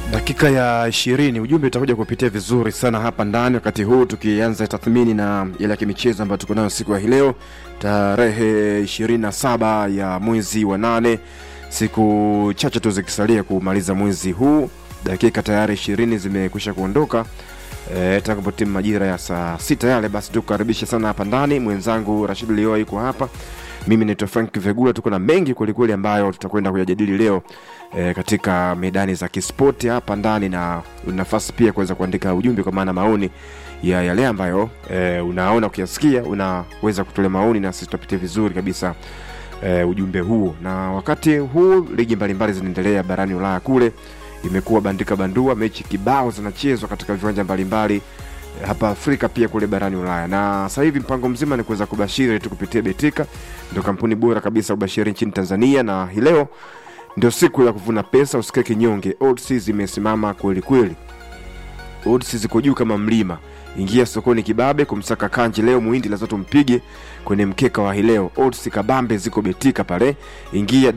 dakika ya ishirini ujumbe utakuja kupitia vizuri sana hapa ndani wakati huu tukianza tathmini na ile ya kimichezo ambayo tuko nayo siku ya hii leo tarehe 27 ya mwezi wa nane siku chache tu zikisalia kumaliza mwezi huu dakika tayari ishirini zimekwisha kuondoka e, takapotimu majira ya saa sita yale basi tukukaribisha sana hapa ndani mwenzangu rashid lioa yuko hapa mimi naitwa frank vegula tuko na mengi kwelikweli ambayo tutakwenda kuyajadili leo e, katika medani za kispoti hapa ndani na nafasi pia kuweza kuandika ujumbe kwa maana maoni ya yale ambayo e, unaona ukiyasikia unaweza kutolea maoni na sisi tutapitia vizuri kabisa e, ujumbe huo na wakati huu ligi mbalimbali zinaendelea barani ulaya kule imekuwa bandika bandua mechi kibao zinachezwa katika viwanja mbalimbali hapa afrika pia kule barani ulaya na sasa hivi mpango mzima ni kuweza kubashiri tu kupitia betika ndio kampuni bora kabisa ubashiri nchini tanzania na hii leo ndio siku ya kuvuna pesa usikae kinyonge odds zimesimama kweli kweli odds ziko juu kama mlima ingia sokoni kibabe kumsaka kanji leo muhindi lazima tumpige kwenye mkeka wa hii leo odds kabambe ziko betika pale ingia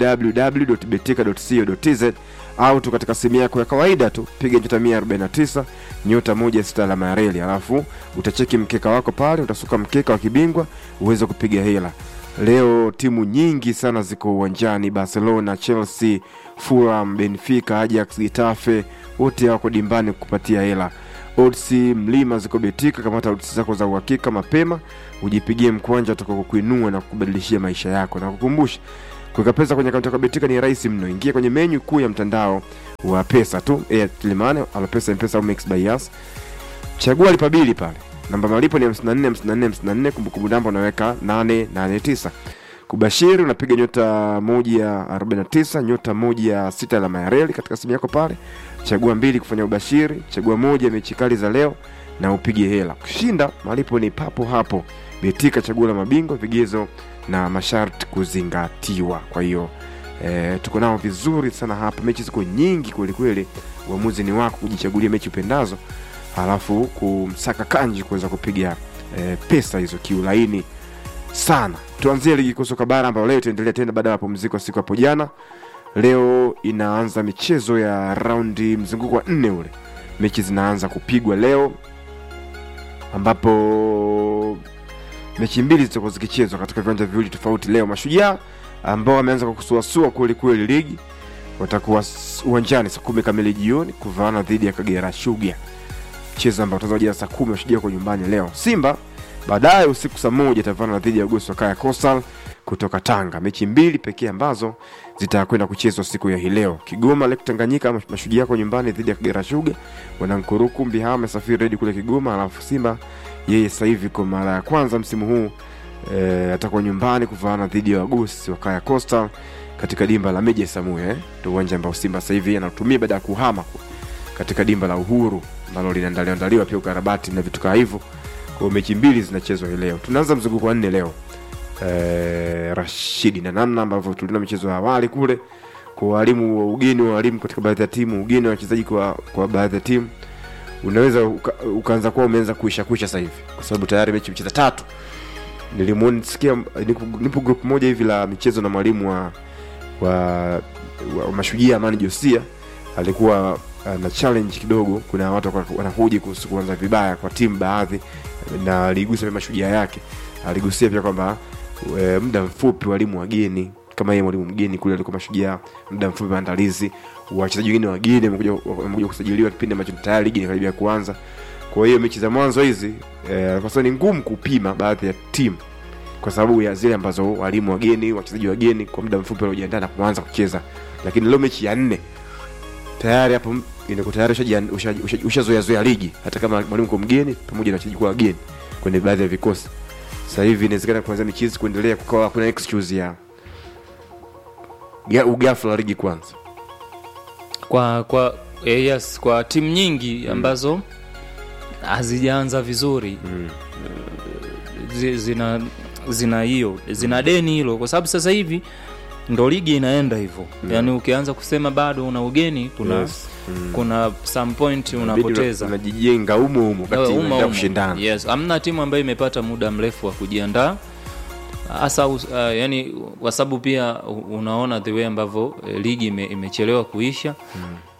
www.betika.co.tz au tu katika simu yako ya kawaida tu piga nyota 149 nyota moja sita alama ya reli alafu utacheki mkeka wako pale utasuka mkeka wa kibingwa uweze kupiga hela leo timu nyingi sana ziko uwanjani barcelona chelsea fulham benfica ajax gitafe wote wako dimbani kupatia hela odds mlima ziko betika kamata odds zako za uhakika mapema ujipigie mkwanja utakaokuinua na kubadilishia maisha yako na kukumbusha kuweka pesa kwenye akaunti yako ya betika ni rahisi mno ingia kwenye menyu kuu ya mtandao wa pesa tu airtel money alopesa mpesa au mix by Yas. chagua lipa bili pale namba malipo ni 54 54 54 kumbukumbu namba unaweka 889 kubashiri unapiga nyota 149 nyota 16 alama ya reli katika simu yako pale chagua mbili kufanya ubashiri chagua moja mechi kali za leo na upige hela kushinda malipo ni papo hapo betika chaguo la mabingwa vigezo na masharti kuzingatiwa kwa hiyo e, tuko nao vizuri sana hapa mechi ziko nyingi kwelikweli uamuzi ni wako kujichagulia mechi upendazo halafu kumsaka kanji kuweza kupiga e, pesa hizo kiulaini sana tuanzie ligi kuu soka bara ambayo leo itaendelea tena baada ya mapumziko siku hapo jana leo inaanza michezo ya raundi mzunguko wa nne ule mechi zinaanza kupigwa leo ambapo mechi mbili zitakuwa zikichezwa katika viwanja viwili tofauti leo mashujaa ambao wameanza kwa kusuasua kweli kweli ligi watakuwa uwanjani saa kumi kamili jioni kuvaana dhidi ya kagera shuga mchezo ambao utazajia saa kumi mashujaa kwa nyumbani leo simba baadaye usiku saa moja itavana dhidi ya gosi wakaya coastal kutoka tanga mechi mbili pekee ambazo zitakwenda kuchezwa siku ya hii leo kigoma lake tanganyika mashujaa kwa nyumbani dhidi ya kagera shuga wanankuruku mbihaa amesafiri redi kule kigoma alafu simba yeye sasa hivi kwa mara ya kwanza msimu huu e, atakuwa nyumbani kuvaana dhidi ya wagosi wa kaya coastal katika dimba la meja samue eh? ndo uwanja ambao simba sasa hivi anatumia baada ya kuhama katika dimba la uhuru ambalo linaandaliwa pia ukarabati na vitu kaa hivyo kwa mechi mbili zinachezwa hii leo tunaanza mzunguko wa nne leo e, rashidi na namna ambavyo tuliona michezo ya awali kule kwa walimu wa ugeni wa walimu katika baadhi ya timu ugeni wa wachezaji kwa, kwa baadhi ya timu unaweza uka, ukaanza kuwa umeanza kuisha kuisha sasa hivi kwa sababu tayari mechi mcheza tatu nilimsikia nipo, nipo group moja hivi la michezo na mwalimu wa, wa, wa, wa mashujia amani josia alikuwa na challenge kidogo kuna watu wanahoji kuhusu kuanza vibaya kwa timu baadhi na aligusa pia mashujaa yake aligusia pia kwamba e, muda mfupi walimu wageni kama yeye mwalimu mgeni kule alikuwa mashujaa muda mfupi maandalizi wachezaji wengine wageni wamekuja kusajiliwa kipindi ambacho tayari ligi inakaribia kuanza kwa hiyo mechi za mwanzo hizi e, kwa sababu ni ngumu kupima baadhi ya timu kwa sababu ya zile ambazo walimu wageni wachezaji wageni kwa muda mfupi waliojiandaa na kuanza kucheza lakini leo mechi ya nne tayari hapo inakuwa tayari ushazoea zoea ligi hata kama mwalimu kwa mgeni pamoja na wachezaji kwa wageni kwenye baadhi ya vikosi sasa hivi inawezekana kuanzia michezo kuendelea kukawa kuna excuse ya ya ugafla wa ligi kwanza kwa kwa eh, yes kwa timu nyingi ambazo hazijaanza vizuri mm. zi- zina zina hiyo zina deni hilo kwa sababu sasa hivi ndo ligi inaenda hivyo Mm. yaani ukianza kusema bado una ugeni kuna Yes. Mm. kuna some point Inabidi unapoteza una- unajijenga umo umo Eh, kati uma, unaenda uma. kushindana yes hamna timu ambayo imepata muda mrefu wa kujiandaa hasa uh, yani kwa sababu pia u- unaona the way ambavyo eh, ligi ime, imechelewa kuisha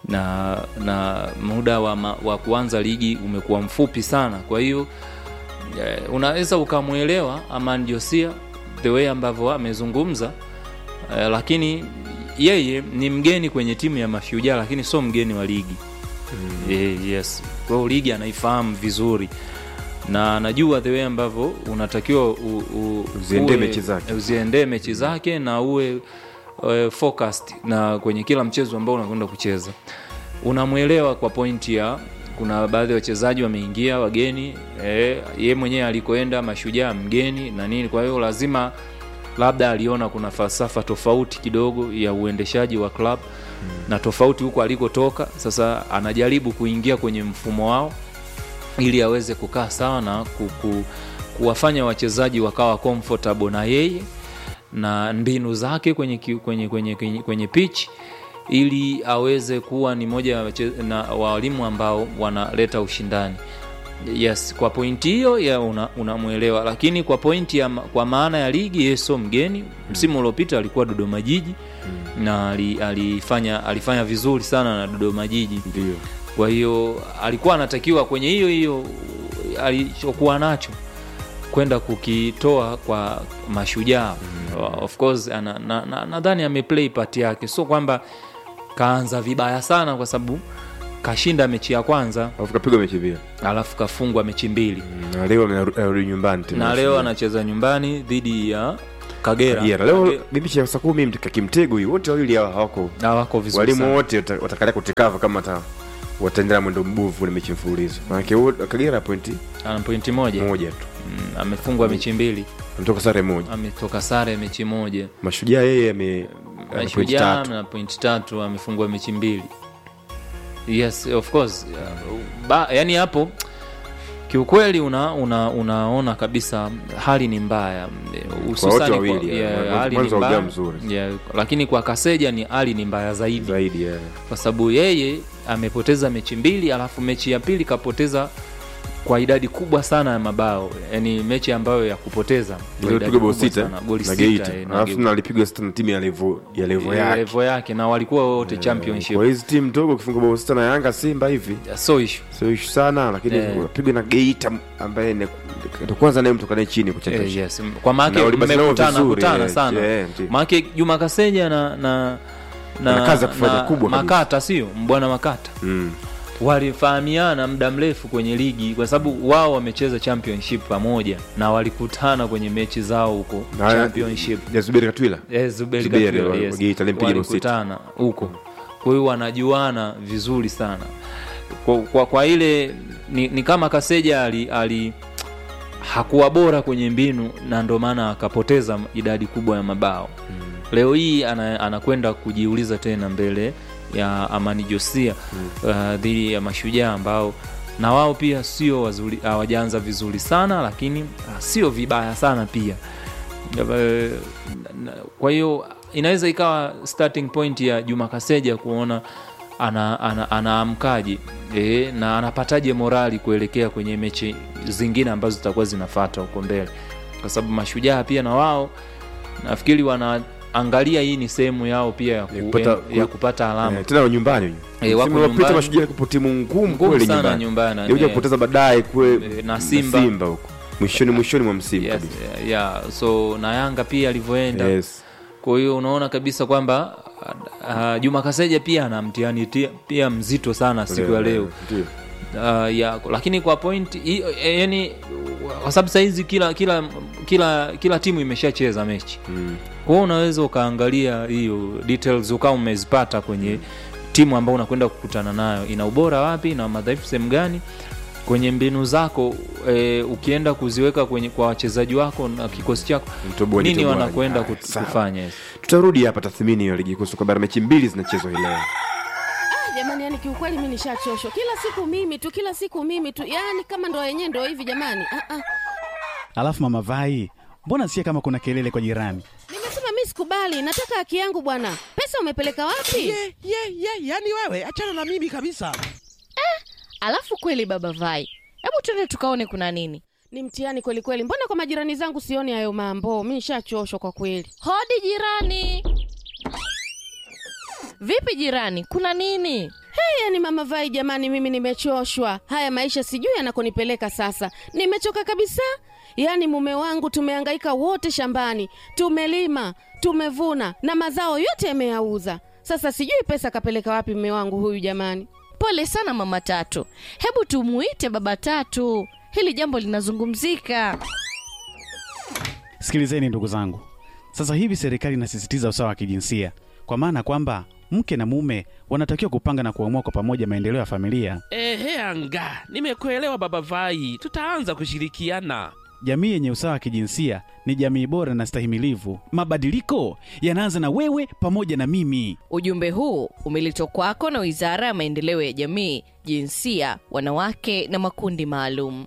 na na muda wa, ma, wa kuanza ligi umekuwa mfupi sana kwa hiyo eh, unaweza ukamwelewa Aman Josia the way ambavyo amezungumza eh, lakini yeye ni mgeni kwenye timu ya Mashujaa lakini sio mgeni wa ligi mm. eh, yes kwa hiyo ligi anaifahamu vizuri na najua the way ambavyo unatakiwa u, u, Uziendee uwe- mechi zake. uziendee mechi zake na uwe uh, focused na kwenye kila mchezo ambao unakwenda kucheza unamwelewa kwa pointi ya kuna baadhi ya wachezaji wameingia wageni eh, ye mwenyewe alikoenda mashujaa mgeni na nini kwa hiyo lazima labda aliona kuna falsafa tofauti kidogo ya uendeshaji wa club hmm. na tofauti huko alikotoka sasa anajaribu kuingia kwenye mfumo wao ili aweze kukaa sawa na ku, ku, kuwafanya wachezaji wakawa comfortable na yeye na mbinu zake kwenye, ki- kwenye, kwenye, kwenye, kwenye pitch ili aweze kuwa ni moja ya wache- na walimu ambao wanaleta ushindani yes kwa pointi hiyo ya una- unamwelewa lakini kwa pointi ya, ma- kwa maana ya ligi yeye sio mgeni msimu uliopita alikuwa dodoma jiji na ali- alifanya alifanya vizuri sana na dodoma jiji ndio kwa hiyo alikuwa anatakiwa kwenye hiyo hiyo alichokuwa nacho kwenda kukitoa kwa mashujaa mm. of course nadhani na, na, nadhani ameplay part yake sio kwamba kaanza vibaya sana kwa sababu kashinda mechi ya kwanza alafu kapigwa mechi pia alafu kafungwa mechi mbili na leo amerudi nyumbani tena na leo anacheza nyumbani dhidi ya kagera Kagera. leo Kage- bibichi ya saa kumi mtaka kimtego hii wote wawili hawa hawako hawako vizuri walimu sana. wote wata- watakalia kutikava kama ata wataendelea mwendo mbovu na mechi mfululizo manake wo- kagera pointi ana pointi moja moja tu Mm, amefungwa mechi mbili ametoka sare moja ametoka sare mechi moja mashujaa yeye ame ana pointi mashujaa tatu na pointi tatu amefungwa mechi mbili yes of course uh, ba, yani hapo kiukweli una, una, unaona kabisa hali ni mbaya hususani wawili, kwa- yeah. yeah, Mwanzo- hali ni mwanzo mbaya. haujawa mzuri. Yeah, lakini kwa kaseja ni hali ni mbaya zaidi zaidi yeah. kwa sababu yeye amepoteza mechi mbili alafu mechi ya pili kapoteza kwa idadi kubwa sana ya mabao yani mechi ambayo ya kupoteza kwa idadi ilipigwa bao kubwa sita sana. Goli na sita, geita eh, na alafu Geita. na alipigwa sita na timu ya levo ya levo Eh, yake level yake na walikuwa wote championship kwa hizi timu ndogo ukifunga bao sita na yanga simba hivi so issue sio ishu sana lakini Eh. unapigwa na geita ambaye ni- ndo kwanza naye mtoka naye chini kucheza eh, yes. kwa maake Na walibaki nao mmekutana vizuri, kutana eh, sana eh, ndio. maake juma kaseja na na Ana kazi ya kufanya kubwa kabisa. makata sio mbwana makata Mm. walifahamiana muda mrefu kwenye ligi kwa sababu wao wamecheza championship pamoja na walikutana kwenye mechi zao huko Na- championship ya Zuberi Katwila Eh, Zuberi Zuberi, Katwila, wa- yes. wa Geita, alimpiga bao sita. walikutana huko kwa hiyo wanajuana vizuri sana kwa, kwa, kwa ile ni, ni kama kaseja ali, ali hakuwa bora kwenye mbinu na ndo maana akapoteza idadi kubwa ya mabao mm. leo hii ana- anakwenda kujiuliza tena mbele ya amani josia mm. uh, dhidi ya mashujaa ambao na wao pia sio wazuri hawajaanza vizuri sana lakini uh, sio vibaya sana pia Eh, na- kwa hiyo inaweza ikawa starting point ya juma kaseja kuona ana, ana, anaamkaje e, na anapataje morali kuelekea kwenye mechi zingine ambazo zitakuwa zinafata huko mbele kwa sababu mashujaa pia na wao nafikiri wanaangalia hii ni sehemu yao pia ya, ku, Ya kupata- ya kupata alama Eh, tena wa nyumbani Eh, wako Msimu uliopita nyumbani. mashujaa kupo timu ngumu ngumu kweli sana nyumbani nyumbani Ilikuja eh. kupoteza baadaye kwe Eh, na Simba. Simba huko mwishoni mwishoni mwa msimu yes, kabisa yeah. so na yanga pia alivyoenda yes kwa hiyo unaona kabisa kwamba uh, juma kaseja pia ana mtihani tia- pia mzito sana siku ya leo Ndio. uh, ya, lakini kwa point hiyo, eh, yani kwa sababu sahizi kila kila kila kila timu imeshacheza mechi Mm. kwa hiyo unaweza ukaangalia hiyo details ukawa umezipata kwenye timu ambayo unakwenda kukutana nayo ina ubora wapi na madhaifu sehemu gani kwenye mbinu zako e, ukienda kuziweka kwenye kwa wachezaji wako na kikosi chako Mtoboa ni nini toboa. wanakwenda Ah, kut- sawa. kufanya yes. tutarudi hapa tathmini ya ligi kuu soka bara mechi mbili zinachezwa hii leo Ah, jamani yani kiukweli mi nishachoshwa kila siku mimi tu kila siku mimi tu yani kama ndo yenyewe ndo hivi jamani ah, ah. Alafu mama Vai, mbona sikia kama kuna kelele kwa jirani? nimesema mi sikubali nataka haki yangu bwana pesa umepeleka wapi ye ye ye yani wewe achana na mimi kabisa alafu kweli baba vai hebu tuende tukaone kuna nini ni mtihani kweli kweli mbona kwa majirani zangu sioni hayo mambo mi nishachoshwa kwa kweli hodi jirani vipi jirani kuna nini Hey, yani mama Vai, jamani, mimi nimechoshwa. Haya maisha sijui yanakonipeleka sasa, nimechoka kabisa. Yaani mume wangu tumehangaika wote shambani, tumelima, tumevuna na mazao yote yameyauza. Sasa sijui pesa kapeleka wapi mume wangu huyu jamani. Pole sana mama Tatu, hebu tumuite baba Tatu, hili jambo linazungumzika. Sikilizeni ndugu zangu, sasa hivi serikali inasisitiza usawa wa kijinsia, kwa maana kwamba mke na mume wanatakiwa kupanga na kuamua kwa pamoja maendeleo ya familia. Ehe, anga nimekuelewa baba Vai, tutaanza kushirikiana. Jamii yenye usawa wa kijinsia ni jamii bora na stahimilivu. Mabadiliko yanaanza na wewe pamoja na mimi. Ujumbe huu umeletwa kwako na Wizara ya Maendeleo ya Jamii, Jinsia, Wanawake na Makundi Maalum.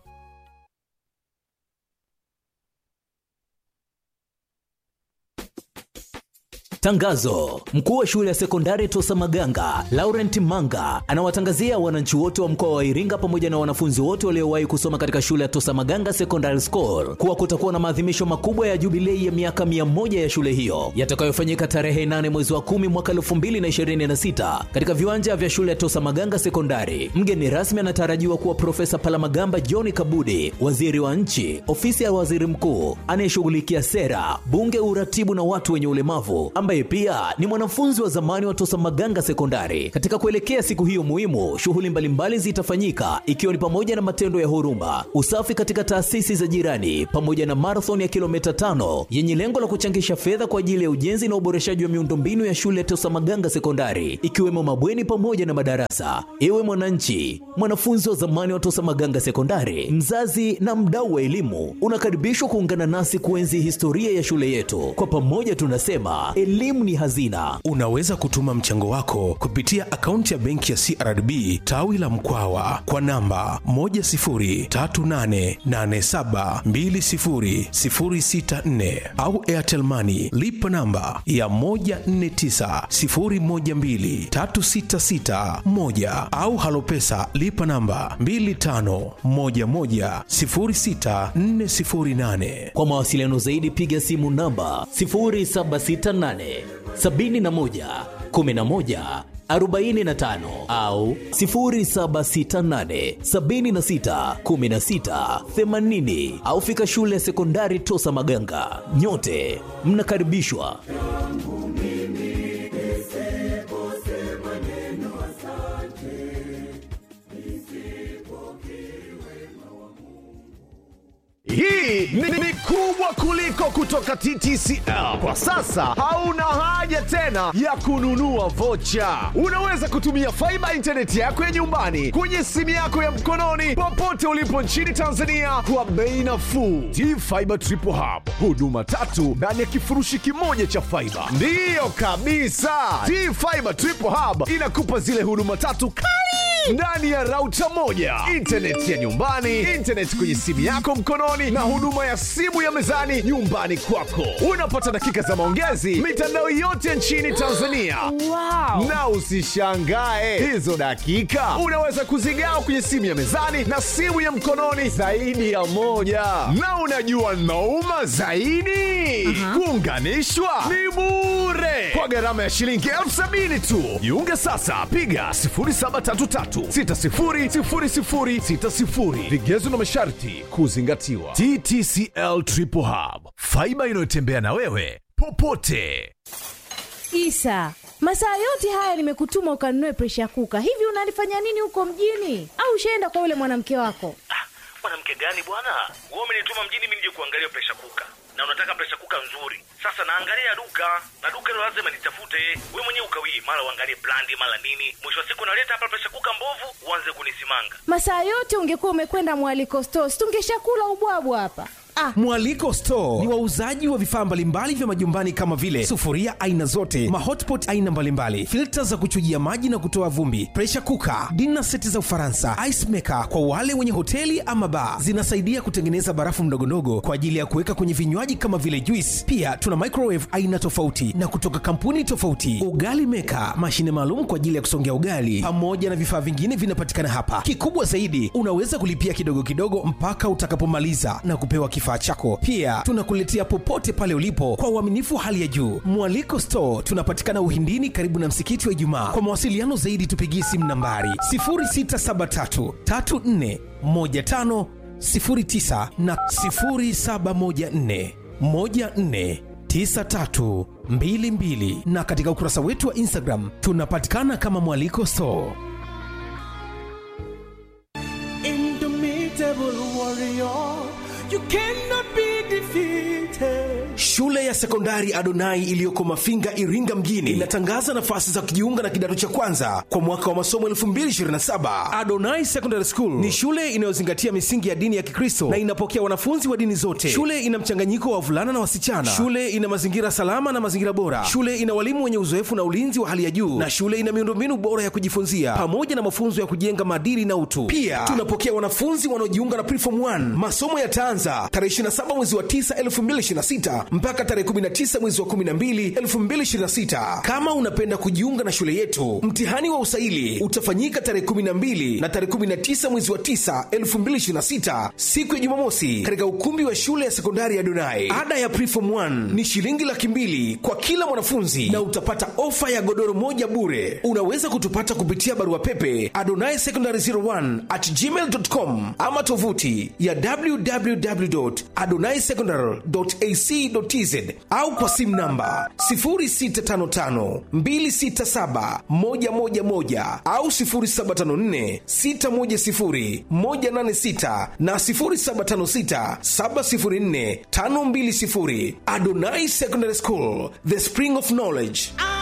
Tangazo: mkuu wa shule ya sekondari Tosa Maganga Laurent Manga anawatangazia wananchi wote wa mkoa wa Iringa pamoja na wanafunzi wote waliowahi kusoma katika shule ya Tosa Maganga Secondary School kuwa kutakuwa na maadhimisho makubwa ya jubilei ya miaka mia moja ya shule hiyo yatakayofanyika tarehe 8 mwezi wa 10 mwaka 2026 katika viwanja vya shule ya Tosa Maganga Sekondari. Mgeni rasmi anatarajiwa kuwa Profesa Palamagamba John Kabudi, waziri wa nchi, ofisi ya waziri mkuu anayeshughulikia sera, bunge, uratibu na watu wenye ulemavu ambaye pia ni mwanafunzi wa zamani wa Tosa Maganga Sekondari. Katika kuelekea siku hiyo muhimu, shughuli mbalimbali zitafanyika ikiwa ni pamoja na matendo ya huruma, usafi katika taasisi za jirani, pamoja na marathon ya kilomita tano yenye lengo la kuchangisha fedha kwa ajili ya ujenzi na uboreshaji wa miundombinu ya shule ya Tosa Maganga Sekondari, ikiwemo mabweni pamoja na madarasa. Ewe mwananchi, mwanafunzi wa zamani wa Tosa Maganga Sekondari, mzazi na mdau wa elimu, unakaribishwa kuungana nasi kuenzi historia ya shule yetu. Kwa pamoja tunasema elimu ni hazina. Unaweza kutuma mchango wako kupitia akaunti ya benki ya CRDB tawi la Mkwawa kwa namba 10388720064 au Airtel Money lipa namba ya 1490123661 au Halopesa lipa namba 25110648. Kwa mawasiliano zaidi piga simu namba 0768 71 11 45 au 0768 76 16 80 au fika shule ya sekondari Tosa Maganga. Nyote mnakaribishwa. Hii ni, ni kubwa kuliko kutoka TTCL. Kwa sasa hauna haja tena ya kununua vocha. Unaweza kutumia faiba intaneti yako ya nyumbani kwenye simu yako ya mkononi popote ulipo nchini Tanzania kwa bei nafuu. T-Fiber Triple Hub, huduma tatu ndani ya kifurushi kimoja cha faiba. Ndiyo kabisa, T-Fiber Triple Hub inakupa zile huduma tatu kali ndani ya rauta moja, intaneti ya nyumbani, intaneti kwenye simu yako mkononi, na huduma ya simu ya mezani nyumbani kwako. Unapata dakika za maongezi mitandao yote nchini Tanzania. Wow. Na usishangae hizo dakika unaweza kuzigawa kwenye simu ya mezani na simu ya mkononi zaidi ya moja. Na unajua nauma zaidi, kuunganishwa ni bure kwa gharama ya shilingi elfu sabini tu. Jiunge sasa, piga 0733600060. Vigezo na masharti kuzingatiwa. TTCL Triple Hub, faiba inayotembea na wewe popote. Isa, masaa yote haya nimekutuma ukanunue presha kuka. Hivi unalifanya nini huko mjini? Au ushaenda kwa yule mwanamke wako? mwanamke gani bwana wewe umenituma mjini mimi nije kuangalia presha kuka na unataka presha kuka nzuri sasa naangalia duka na duka hilo lazima nitafute we mwenyewe ukawii mara uangalie brandi mara nini mwisho wa siku naleta hapa presha kuka mbovu uanze kunisimanga Masaa yote ungekuwa umekwenda mwaliko stores, tungeshakula ubwabwa hapa. Ah, Mwaliko Store ni wauzaji wa vifaa mbalimbali vya majumbani kama vile sufuria aina zote, mahotpot aina mbalimbali, filta za kuchujia maji na kutoa vumbi, pressure cooker, dinner seti za Ufaransa, ice maker kwa wale wenye hoteli ama bar. Zinasaidia kutengeneza barafu mdogondogo kwa ajili ya kuweka kwenye vinywaji kama vile juice. Pia tuna microwave aina tofauti na kutoka kampuni tofauti, ugali maker, mashine maalum kwa ajili ya kusongea ugali, pamoja na vifaa vingine vinapatikana hapa. Kikubwa zaidi, unaweza kulipia kidogo kidogo mpaka utakapomaliza na kupewa kifaa kifaa chako pia tunakuletea popote pale ulipo kwa uaminifu hali ya juu mwaliko store tunapatikana uhindini karibu na msikiti wa ijumaa kwa mawasiliano zaidi tupigie simu nambari 673 34 15 09 na 0714 14 9322 na katika ukurasa wetu wa instagram tunapatikana kama mwaliko store Indomitable warrior, you cannot be defeated. shule ya sekondari adonai iliyoko mafinga iringa mjini inatangaza nafasi za kujiunga na kidato cha kwanza kwa mwaka wa masomo 227 adonai secondary school ni shule inayozingatia misingi ya dini ya kikristo na inapokea wanafunzi wa dini zote shule ina mchanganyiko wa wavulana na wasichana shule ina mazingira salama na mazingira bora shule ina walimu wenye uzoefu na ulinzi wa hali ya juu na shule ina miundombinu bora ya kujifunzia pamoja na mafunzo ya kujenga maadili na utu pia tunapokea wanafunzi wanaojiunga na preform 1 masomo yataanza tarehe 27 mwezi wa 9 2026 mpaka tarehe 19 mwezi wa 12 2026 kama unapenda kujiunga na shule yetu mtihani wa usaili utafanyika tarehe 12 na tarehe 19 mwezi wa 9 2026 siku ya jumamosi katika ukumbi wa shule ya sekondari ya donai ada ya preform 1 ni shilingi laki mbili kwa kila mwanafunzi na utapata ofa ya godoro moja bure unaweza kutupata kupitia barua pepe adonai secondary 01 at gmail.com ama tovuti ya www.adonaisecondary.ac.tz au kwa simu namba 0655267111 au 0754610186 na 0756704520 Adonai Secondary School, the spring of knowledge.